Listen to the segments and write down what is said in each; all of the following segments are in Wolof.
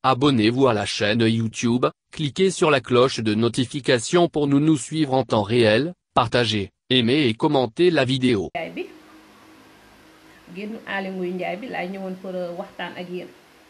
Abonnez-vous à la chaîne YouTube, cliquez sur la cloche de notification pour nous nous suivre en temps réel, partagez, aimez et commentez la vidéo. njaay bi génn Aly Ngouille Ndiaye bi laay ñëwoon pour waxtaan ak yéen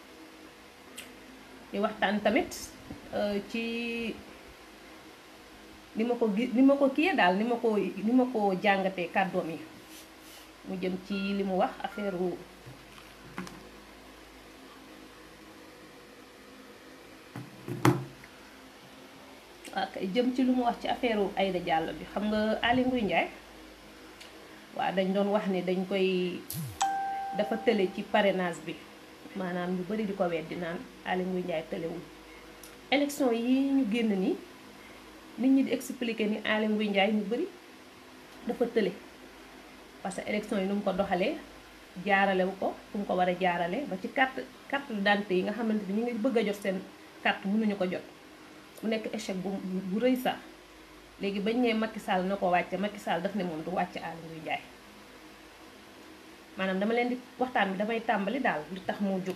di waxtaan tamit ci ni ma ko gi ni ma ko kiyee daal ni ma ko ni ma ko jàngatee kàddoom yi mu jëm ci li mu wax affaire wu ak jëm ci lu mu wax ci affaire wu Aïda Diallo bi xam nga Aly Ngouille Ndiaye waaw dañ doon wax ni dañ koy dafa tële ci parrainage bi maanaam ñu bari di ko weddi naan Aly Ngouille Ndiaye tëlewul élection yi ñu génn nii nit ñi di expliquer ni Aly Ngouille Ndiaye ñu bari dafa tële parce que élection yi nu mu ko doxalee jaarale wu ko fu mu ko war a jaarale ba ci carte carte d'identité yi nga xamante ni ñu ngi bëgg a jot seen carte mënuñu ko jot mu nekk échec bu bu rëy sax léegi bañ nee Macky Sall na ko wàcce Macky Sall daf ne moom du wàcce Aly Ngouille Ndiaye maanaam dama leen di waxtaan bi damay tàmbali daal li tax moo jóg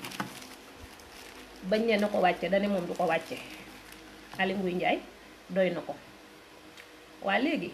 bañ nee na ko wàcce dane moom du ko wàcce Aly Ngouille Ndiaye doy na ko waa léegi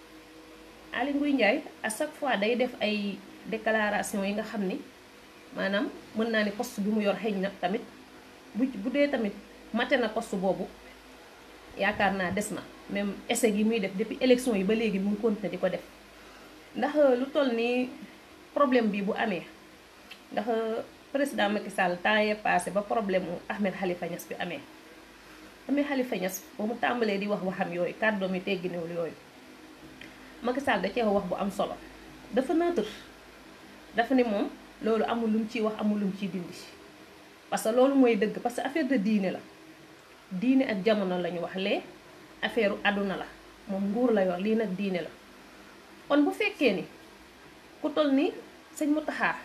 Aly Ngouille Ndiaye à chaque fois day def ay déclaration yi nga xam ni maanaam mën naa ni poste bi mu yor xëy na tamit bu bu dee tamit mate na poste boobu yaakaar naa des na même essai yi muy def depuis élection yi ba léegi mu continuer di ko def ndax lu toll nii problème bi bu amee ndax président Macky Sall temps yee passé ba problème mu Ahmed Khalifa Niass bi amee Ahmed Khalifa Niass ba mu tàmbalee di wax waxam yooyu kàddoom yi tegginewul yooyu Macky Sall da cee wax bu am solo dafa neutre dafa ne moom loolu amul lu mu ciy wax amul lu mu ciy dindi parce que loolu mooy dëgg parce que affaire de diine la diine ak jamono la ñu wax lee affaire àdduna la moom nguur la yor lii nag diine la kon bu fekkee ni ku toll ni sëñ Mountakha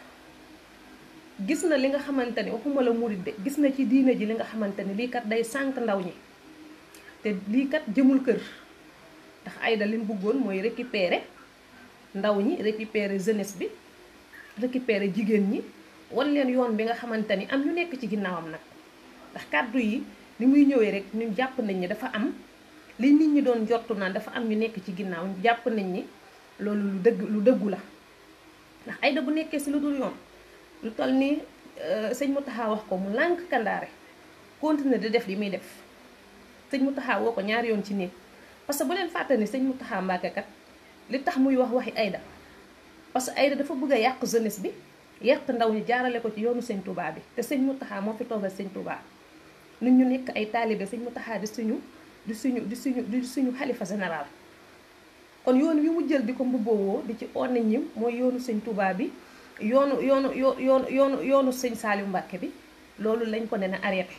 gis na li nga xamante ni waxuma la murid de gis na ci diine ji li nga xamante ni lii kat day sànq ndaw ñi te lii kat jëmul kër ndax Aïda li mu bëggoon mooy récupérer ndaw ñi récupérer jeunesse bi récupérer jigéen ñi wan leen yoon bi nga xamante ni am ñu nekk ci ginnaawam nag ndax kàddu yi ni muy ñëwee rek ñu jàpp nañ ni dafa am li nit ñi doon jortu naan dafa am ñu nekk ci ginnaaw ñu jàpp nañ ni loolu lu dëgg lu dëggu la ndax Aïda bu nekkee si lu dul yoon lu toll ni sëñ Mountakha wax ko mu lànk kandaare continuer di def li muy def sëñ Mountakha woo ko ñaari yoon ci néeg parce que bu leen fàtte ni sëñ Mountakha Mbacké kat li tax muy wax waxi Aïda parce que Aïda dafa bëgg a yàq jeunesse bi yàq ndaw ñi jaarale ko ci yoonu sëñ Touba bi te sëñ Mountakha moo fi toogal sëñ Touba nit ñu nekk ay taalibe sëñ Mountakha di suñu di suñu di suñu di suñu xalifa général kon yoon wi mu jël di ko mbubboo di ci on nit ñi mooy yoonu sëñ Touba bi yoonu yoonu yoonu yoonu yoonu sëñ Saliou Mbacké bi loolu lañ ko ne na arrêté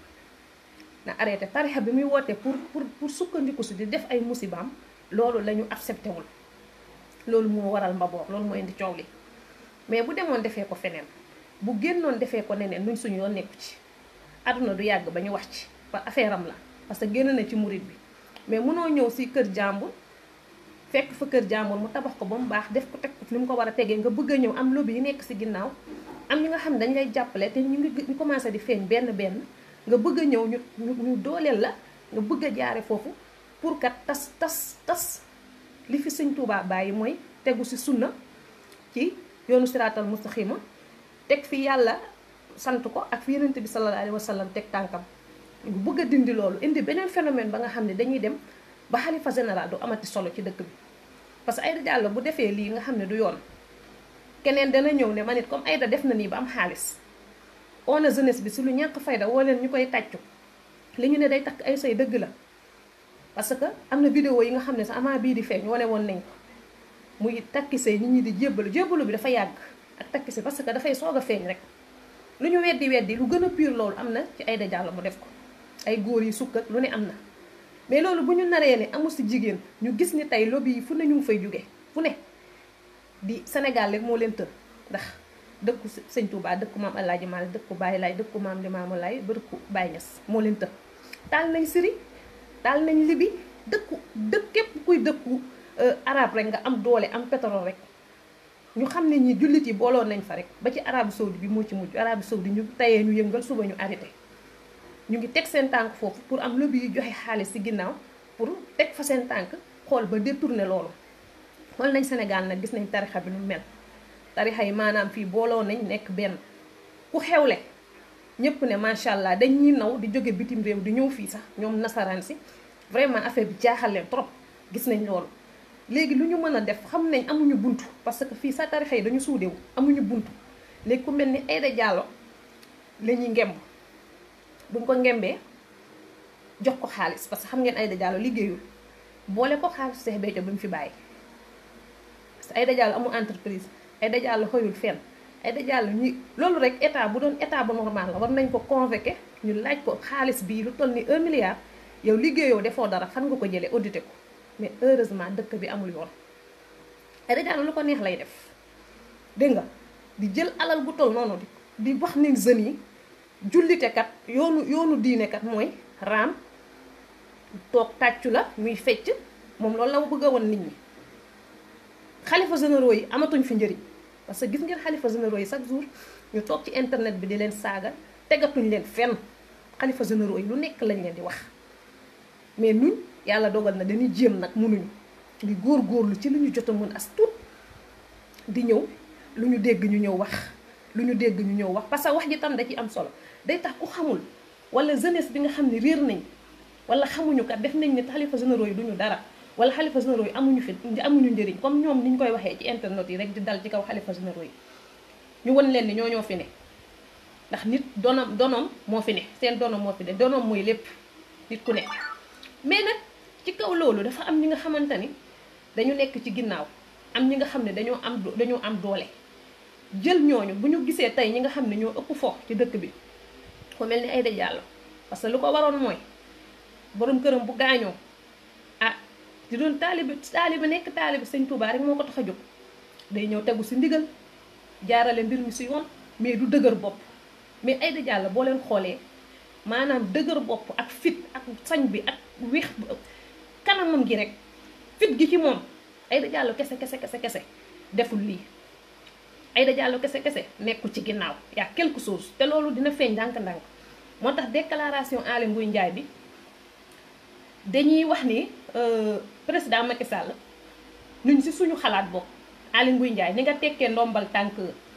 na arrêté tarixa bi muy woote pour pour pour sukkandiku si di def ay musibaam loolu la ñu accepté wul loolu moo waral mbaboor loolu moo indi coow li mais bu demoon defee ko feneen bu génnoon defee ko neneen nuñ suñu yoon nekku ci àdduna du yàgg ba ñu wax ci ba affaire am la parce que génn na ci murit bi mais mënoo ñëw si kër jàmbur fekk fa kër jàmbur mu tabax ko ba mu baax def ko teg ko ni mu ko war a tegee nga bëgg a ñëw am lobby yi nekk si ginnaaw am ñi nga xam ne dañ lay jàppale te ñu ngi ñu commencé di feeñ benn benn nga bëgg a ñëw ñu ñu dooleel la nga bëgg a jaare foofu pour kat tas tas tas li fi sëñ Tuubaa bàyyi mooy tegu si sunna ci yoonu siraatal mustaxima teg fi yàlla sant ko ak fi yonent bi sallallahu alayhi wa sallam teg tànkam ñu bëgg a dindi loolu indi beneen phénomène ba nga xam ne dañuy dem ba xalifa général du amati solo ci dëkk bi parce que Aïda Diallo bu defee lii nga xam ne du yoon keneen dana ñëw ne man it comme Aïda def na nii ba am xaalis on a jeunesse bi si lu ñàkk fayda woo leen ñu koy tàccu li ñu ne day takk ay say dëgg la parce que am na vidéo yi nga xam ne sax avant bii di feeñ wane woon nañ ko muy takki say nit ñi di jébbalu jébbalu bi dafa yàgg ak takki say parce que dafay soog a feeñ rek lu ñu weddi weddi lu gën a pire loolu am na ci Aïda Diallo mu def ko ay góor yi sukk ak lu ne am na mais loolu bu ñu naree ne amul si jigéen ñu gis ni tey lobby yi fu ne ñu ngi fay jóge fu ne di Sénégal rek moo leen tër ndax dëkku sëñ Touba dëkku maam El Hadj Malick dëkku Baye Laye dëkku maam Limamou Laye ba dëkku Baye Niass moo leen tër taal nañ Syrie taal nañ Libye dëkku dëkk képp kuy dëkku arab rek nga am doole am pétrole rek ñu xam ne ñi jullit yi booloon nañ fa rek ba ci arabu saoudi bi moo ci mujj arabu saoudi ñu tayee ñu yëngal suba ñu arrêté ñu ngi teg seen tànk foofu pour am lobby yi joxe xaalis ci ginnaaw pour teg fa seen tànk xool ba détourner loolu xool nañ Sénégal nag gis nañ tarixa bi nu mel tarixa yi maanaam fii booloo nañ nekk benn ku xewle ñëpp ne macha allah dañ ñuy naw di jóge bitim réew di ñëw fii sax ñoom nasaraan si vraiment affaire bi jaaxal leen trop gis nañ loolu léegi lu ñu mën a def xam nañ amuñu buntu parce que fii sa tarixa yi dañu suudewu amuñu buntu léegi ku mel ni Aïda Diallo la ñuy ngemb buñ ko ngembee jox ko xaalis parce que xam ngeen Aïda Diallo liggéeyul boole ko xaalis Cheikh Béthio bi mu fi bàyyi parce que Aïda Diallo amul entreprise Aïda Diallo xëyul fenn Aïda Diallo ñi loolu rek état bu doon état bu normal la war nañ ko convoqué ñu laaj ko xaalis bii lu toll ni un milliard yow liggéeyoo defoo dara fan nga ko jëlee audité ko mais heureusement dëkk bi amul yoon Aïda Diallo lu ko neex lay def dégg nga di jël alal gu toll noonu di di wax ni jeunes yi jullite kat yoonu yoonu diine kat mooy raam toog tàccu la muy fecc moom loolu la bëgg a woon nit ñi xalifa généraux yi amatuñ fi njëriñ parce que gis ngeen xalifa généraux yi chaque jour ñu toog ci internet bi di leen saaga tegatuñ leen fenn xalifa généraux yi lu nekk lañ leen di wax mais ñun yàlla dogal na dañuy jéem nag mënuñu di góor-góorlu ci lu ñu jot a mën as tuut di ñëw lu ñu dégg ñu ñëw wax lu ñu dégg ñu ñëw wax parce que wax ji tam da ci am solo day tax ku xamul wala jeunesse bi nga xam ne réer nañ wala xamuñu kat def nañ ne xalifa généraux yi duñu dara wala xalifa généraux yi amuñu fi amuñu njëriñ comme ñoom ni ñu koy waxee ci internet yi rek di dal ci kaw xalifa généraux yi ñu won leen ni ñoo ñoo fi ne ndax nit donom donom moo fi ne seen donom moo fi ne donom mooy lépp nit ku ne mais nag ci kaw loolu dafa am ñi nga xamante ni dañu nekk ci ginnaaw am ñi nga xam ne dañoo am dañoo am doole jël ñooñu bu ñu gisee tey ñi nga xam ne ñoo ëpp fo ci dëkk bi ku mel ni Aïda Diallo parce que lu ko waroon mooy borom këram bu gaañoo ah di doon taalibi taalibi nekk taalibi sëñ Touba rek moo ko tax a jóg day ñëw tegu si ndigal jaarale mbir mi si yoon mais du dëgër bopp mais Aïda Diallo boo leen xoolee maanaam dëgër bopp ak fit ak sañ bi ak weex kanamam gi rek fit gi ci moom Aïda Diallo kese kese kese kese deful lii Aïda Diallo kese kese nekkul ci ginnaaw yaa quelque chose te loolu dina feeñ ndànk-ndànk moo tax déclaration Aly Ngouille Ndiaye bi dañuy wax ni président Macky Sall nuñ si suñu xalaat bokk Aly Ngouille Ndiaye ni nga tekkee ndombal tànk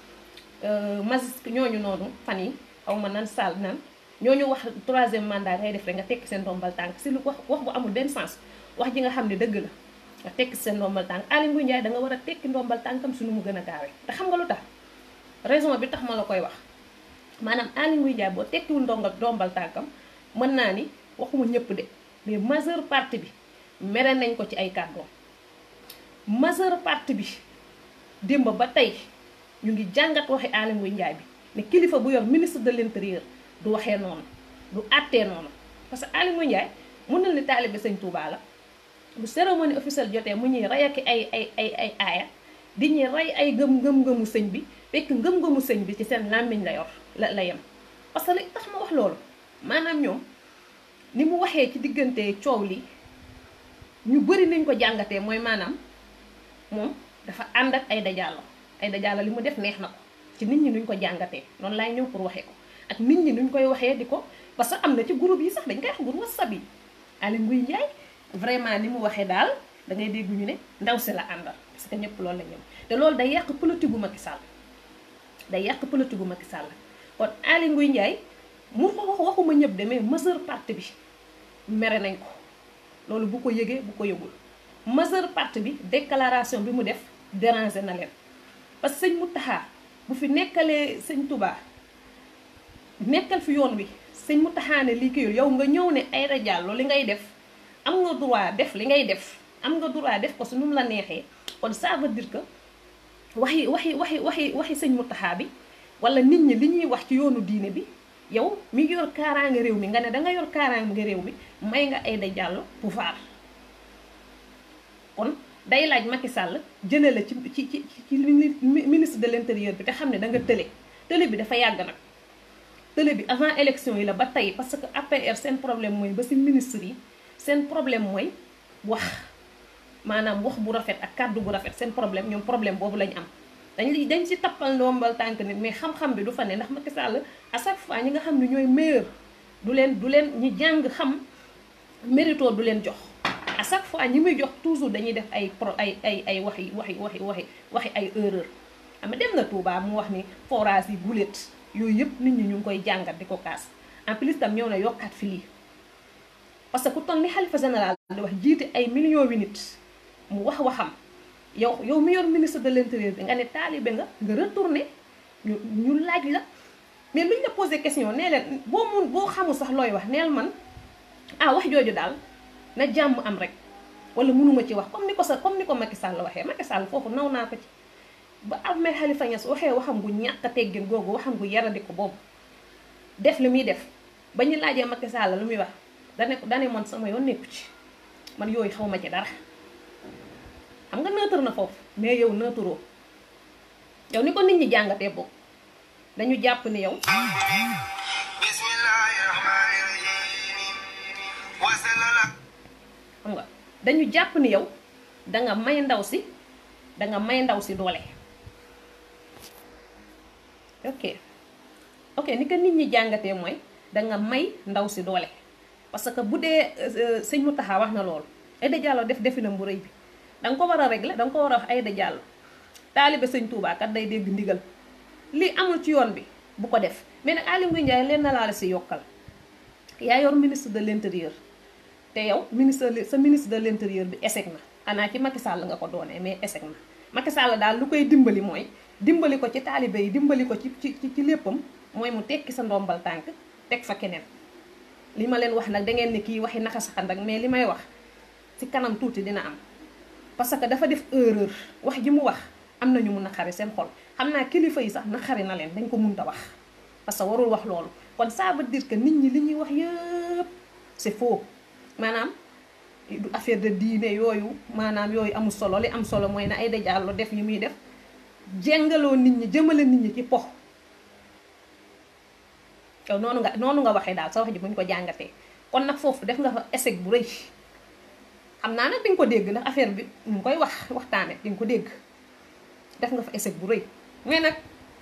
magis ñooñu noonu fan yi xaw ma nan Sall nan ñooñu wax troisième mandat ngay def rek nga tekki seen ndombal tànk si lu wax wax bu amul benn sens wax ji nga xam ne dëgg la nga tekki seen ndombal tànk Aly Ngouille Ndiaye da nga war a tekki ndombal tànkam suñu mu gën a gaawee te xam nga lu tax raison bi tax ma la koy wax maanaam Aly Ngouille Ndiaye boo tekkiwul ndongal ndombal tànkam mën naa ni waxuma ñëpp de mais majeure partie bi mere nañ ko ci ay kàddoom majeure partie bi démb ba tey ñu ngi jàngat waxi Aly Ngouille Ndiaye bi ne kilifa bu yor ministre de l'intérieur du waxee noonu du àttee noonu parce que Aly Ngouille Ndiaye mun na ni taalibe sëñ Touba la bu cérémonie officielle jotee mu ñuy rey ak ay ay ay ay aaya di ñuy rey ay gëm ngëm-ngëmu sëñ bi fekk ngëm-ngëmu sëñ bi ci seen làmmiñ la yor la la yem parce que li tax ma wax loolu maanaam ñoom ni mu waxee ci diggante coow li ñu bëri nañ ko jàngatee mooy maanaam moom dafa ànd ak Aïda Diallo Aïda Diallo li mu def neex na ko ci nit ñi nuñ ko jàngatee noonu laay ñëw pour waxee ko ak nit ñi nuñ koy waxee di ko parce que am na ci groupe yi sax dañ koy wax groupe WhatsApp yi Aly Ngouille Ndiaye vraiment ni mu waxee daal da ngay dégg ñu ne ndaw si la àndal parce que ñëpp loolu la ñëw te loolu day yàq politique gu Macky Sall day yàq politique gu Macky Sall kon Aly Ngouille Ndiaye mu fa wax waxuma ñëpp de mais majeure partie bi mere nañ ko loolu bu ko yëgee bu ko yëgul majeure partie bi déclaration bi mu def déranger na leen parce que sëñ Mountakha bu fi nekkalee sëñ Touba nekkal fi yoon wi sëñ Mountakha ne lii kii yow nga ñëw ne Aïda Diallo li ngay def am nga droit def li ngay def am nga droit def ko su nu mu la neexee kon ça veut dire que waxi waxi waxi waxi waxi sëñ Mountakha bi wala nit ñi li ñuy wax ci yoonu diine bi yow mi ngi yor kaaraange réew mi nga ne danga yor kaaraange réew mi may nga Aïda Diallo pouvoir kon day laaj Macky Sall jëlee la ci ci ci ci ministre de l'intérieur bi te xam ne da nga tële tële bi dafa yàgg nag tële bi avant élection yi la ba tey parce que APR seen problème mooy ba si ministre yi seen problème mooy wax maanaam wax bu rafet ak kàddu bu rafet seen problème ñoom problème boobu lañu am dañ li dañ ci tappal ndombal tànk nit mais xam-xam bi du fa ne ndax Macky Sall à chaque fois ñi nga xam ne ñooy meilleur du leen du leen ñi jàng xam mérito du leen jox à chaque fois ñi muy jox toujours dañuy def ay pro ay ay ay waxi waxi waxi waxi waxi ay erreur ama dem na Touba mu wax ni forage yi guléet yooyu yëpp nit ñi ñu ngi koy jàngat di ko kaas en plus tam ñëw na yokkaat fi lii parce que ku toll ni xalifa général di wax jiite ay millions wi nit mu wax waxam yow yow mi yor ministre de l'intérieur bi nga ne taalibe nga nga retourné ñu ñu laaj la mais luñ la posé question nee leen boo mun boo xamul sax looy wax neel man ah wax jooju daal na jàmm am rek wala mënuma ci wax comme ni ko sa comme ni ko Macky Sall waxee Macky Sall foofu naw naa ko ci ba Ahmed Khalifa Niass waxee waxam gu ñàkk a teggin googu waxam gu yaradi ko boobu def li muy def ba ñu laajee Macky Sall lu muy wax dane ko dane man sama yoon nekku ci man yooyu xaw ma ci dara xam nga neutre na foofu mais yow neutroo yow ni ko nit ñi jàngatee boobu dañu jàpp ni yow xam nga dañu jàpp ni yow danga may ndaw si danga may ndaw si doole ok ok ni ko nit ñi jàngatee mooy danga may ndaw si doole parce que bu dee sëñ Mountakha wax na loolu Aïda Diallo def definam bu rëy bi danga ko war a régler danga ko war a wax Aïda Diallo taalibe sëñ Touba kat day dégg ndigal li amul ci yoon bi bu ko def mais nag Aly Ngouille Ndiaye leen na laa la si yokkal yaa yor ministre de l'intérieur te yow ministre sa ministre de l'intérieur bi échec na xanaa ci Macky Sall nga ko doonee mais échec na Macky Sall daal lu koy dimbali mooy dimbali ko ci taalibe yi dimbali ko ci ci ci léppam mooy mu tekki sa ndombal tànk teg fa keneen li ma leen wax nag da ngeen ne kii waxi naka saxan rek mais li may wax ci kanam tuuti dina am parce que dafa def erreur wax ji mu wax am na ñu mun a xari seen xol xam naa kilifa yi sax na xari na leen dañ ko munta wax parce que warul wax loolu kon ça veut dire que nit ñi li ñuy wax yëpp c'est faux maanaam du affaire de diine yooyu maanaam yooyu amul solo li am solo mooy na Aïda Diallo def yi muy def jengaloo nit ñi jëmale nit ñi ci pox yow noonu nga noonu nga waxee daal sa wax ji buñ ko jàngatee kon nag foofu def nga fa échec bu rëy xam naa nag di nga ko dégg ndax affaire bi ñu ngi koy wax waxtaane di nga ko dégg def nga fa échec bu rëy mais nag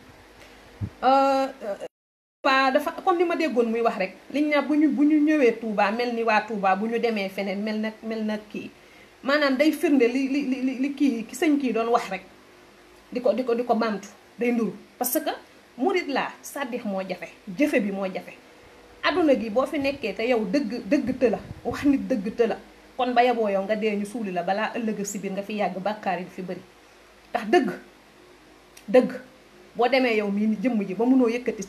waa dafa comme ni ma déggoon muy wax rek liñ na bu ñu bu ñu ñëwee Touba mel ni waa Touba bu ñu demee feneen mel na mel na kii maanaam day firnde li li li li kii ki sëñ kii doon wax rek di ko di ko di ko bamtu day nduru parce que murit laa sàddix moo jafe jëfe bi moo jafe adduna gi boo fi nekkee te yow dëgg dëgg të la wax nit dëgg të la kon ba yaboo yow nga dee ñu suuli la balaa ëllëg si biir nga fi yàgg bàkkaar yi fi bëri ndax dëgg dëgg boo demee yow mii ni jëmm ji ba munoo yëkkati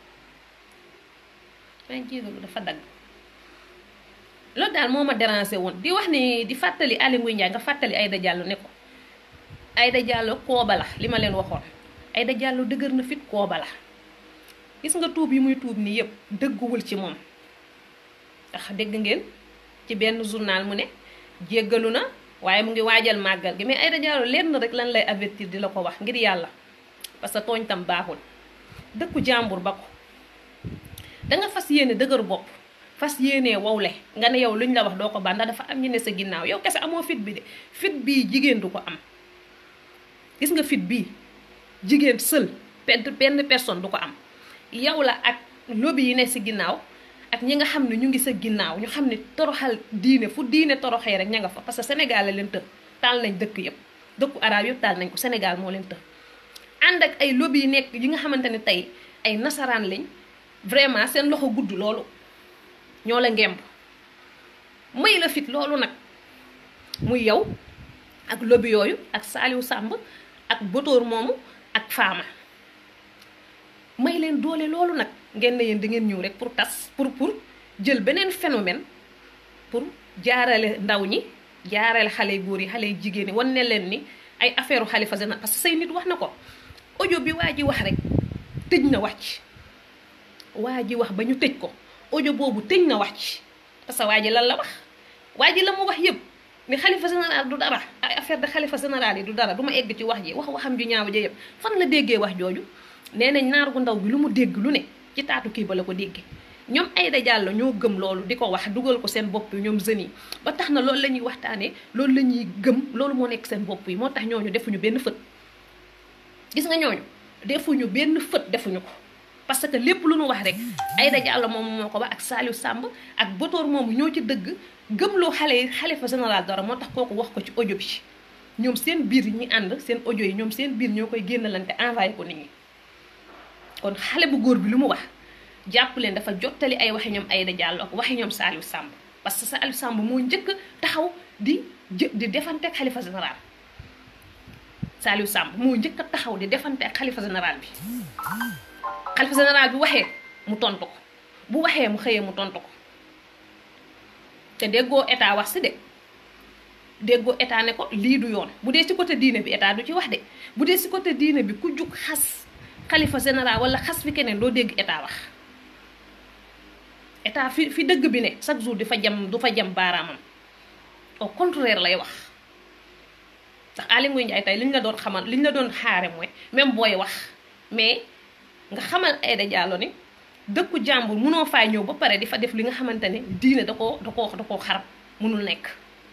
maa jégalu dafa dagg loolu daal moo ma déranger woon di wax ni di fàttali Aly Ngouille Ndiaye nga fàttali Aïda Diallo ne ko Aïda Diallo kooba la li ma leen waxoon Aïda Diallo dëgër na fit kooba la gis nga tuub yi muy tuub nii yëpp dëgguwul ci moom ndax dégg ngeen ci benn journal mu ne jéggalu na waaye mu ngi waajal màggal gi mais Aïda Diallo lenn rek lan lay avertir di la ko wax ngir yàlla parce que tooñ tam baaxul dëkku jàmbur ba ko danga fas yéene dëgër bopp fas yéene wowle nga ne yow luñ la wax doo ko baax ndax dafa am ñu ne sa ginnaaw yow kese amoo fit bi de fit bii jigéen du ko am gis nga fit bii jigéen seul benn personne du ko am yow la ak lobby yi ne si ginnaaw ak ñi nga xam ne ñu ngi sa ginnaaw ñu xam ne toroxal diine fu diine toroxee rek ña nga fa parce que Sénégal la leen të taal nañ dëkk yëpp dëkku arab yëpp taal nañ ko Sénégal moo leen të ànd ak ay lobby yi nekk yi nga xamante ne tey ay nasaraan lañ vraiment seen loxo gudd loolu ñoo la ngemb may la fit loolu nag muy yow ak lobby yooyu ak Saliou Samb ak Botoor moomu ak Fama may leen doole loolu nag ngeen ne yéen da ngeen ñëw rek pour tas pour pour jël beneen phénomène pour jaarale ndaw ñi jaarale xale góor yi xale jigéen ñi wan ne leen ni ay affaire xalifa général parce que say nit wax na ko audio bi waa ji wax rek tëj na wax ci waa ji wax ba ñu tëj ko audio boobu tëj na wax ci parce que waa ji lan la wax waa ji la mu wax yëpp ni xalifa général du dara ay affaire de xalifa général yi du dara du ma egg ci wax ji wax waxam ju ñaaw ja yëpp fan la déggee wax jooju nee nañ naar gu ndaw bi lu mu dégg lu ne ci taatu kii ba la ko déggee ñoom Aïda Diallo ñoo gëm loolu di ko wax dugal ko seen bopp yi ñoom jeunes yi ba tax na loolu la ñuy waxtaanee loolu la ñuy gëm loolu moo nekk seen bopp yi moo tax ñooñu defuñu benn fët gis nga ñooñu defuñu benn fët defuñu ko parce que lépp lu nu wax rek Aïda Diallo moom moo ko wax ak Saliou Samb ak Botoor moomu ñoo ci dëgg gëmloo xale yi xalifa général dara moo tax kooku wax ko ci audio bi ñoom seen biir yi ñu ànd seen audio yi ñoom seen biir ñoo koy génnalante envoyé ko nit ñi kon xale bu góor bi lu mu wax jàpp leen dafa jottali ay waxi ñoom Aïda Diallo ak waxi ñoom Saliou Samb parce que Saliou Samb moo njëkk taxaw di jë di defante ak xalifa général Saliou Samb moo njëkk a taxaw di defante ak xalifa général bi xalifa général bi waxee mu tontu ko bu waxee mu xëyee mu tontu ko te déggoo état wax si de déggoo état ne ko lii du yoon bu dee ci côté diine bi état du ci wax de bu dee ci côté diine bi ku jug xas xalifa général wala xas fi keneen doo dégg état wax état fi fi dëgg bi ne chaque jour di fa jam du fa jam baaraamam au contraire lay wax ndax Aly Ngouille Ndiaye tey li ñu la doon xamal li ñu la doon xaare mooy même booy wax mais nga xamal Aïda Diallo ni dëkku jàmbur munoo faa ñëw ba pare di fa def li nga xamante ne diine da koo da koo da koo xarab munul nekk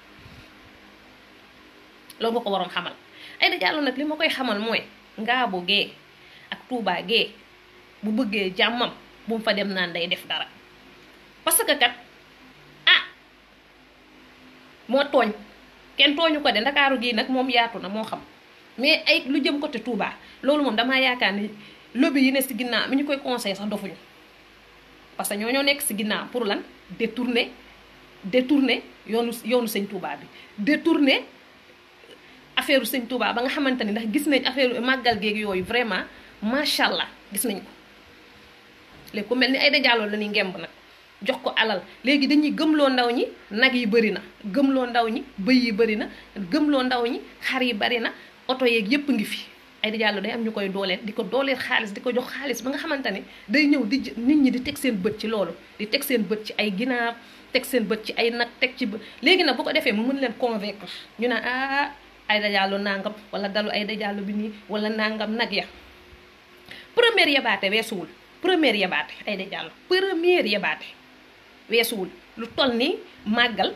loolu nga ko waroon xamal Aïda Diallo nag li ma koy xamal mooy Ngaabu gee ak Touba gee bu bëggee jàmmam bu mu fa dem naan day def dara parce que kat ah moo tooñ kenn tooñu ko de ndakaaru gii nag moom yaatu na moo xam mais ay lu jëm côté Touba loolu moom damaa yaakaar ni lobby yi ne si ginnaaw mi ñu koy conseil sax dofuñu parce que ñoo ñoo nekk si ginnaaw pour lan détourner détourner yoonu yoonu sëñ Touba bi détourner affaire sëñ Touba ba nga xamante ni ndax gis nañ affaire màggal géeg yooyu vraiment macha allah gis nañ ko léegi ku mel ni Aïda Diallo la ñuy ngemb nag jox ko alal léegi dañuy gëmloo ndaw ñi nag yi bëri na gëmloo ndaw ñi bëy yi bëri na gëmloo ndaw ñi xar yi bëri na oto yeeg yépp ngi fi Aïda Diallo day am ñu koy dooleel di ko dooleel xaalis di ko jox xaalis ba nga xamante ne day ñëw di nit ñi di teg seen bët ci loolu di teg seen bët ci ay ginaar teg seen bët ci ay nag teg ci bët léegi nag bu ko defee mu mën leen convaincre ñu ne ah Aïda Diallo nangam wala dalu Aïda Diallo bi nii wala nangam nag ya première yabaate weesuwul première yabaate Aïda Diallo première yabaate weesuwul lu toll ni màggal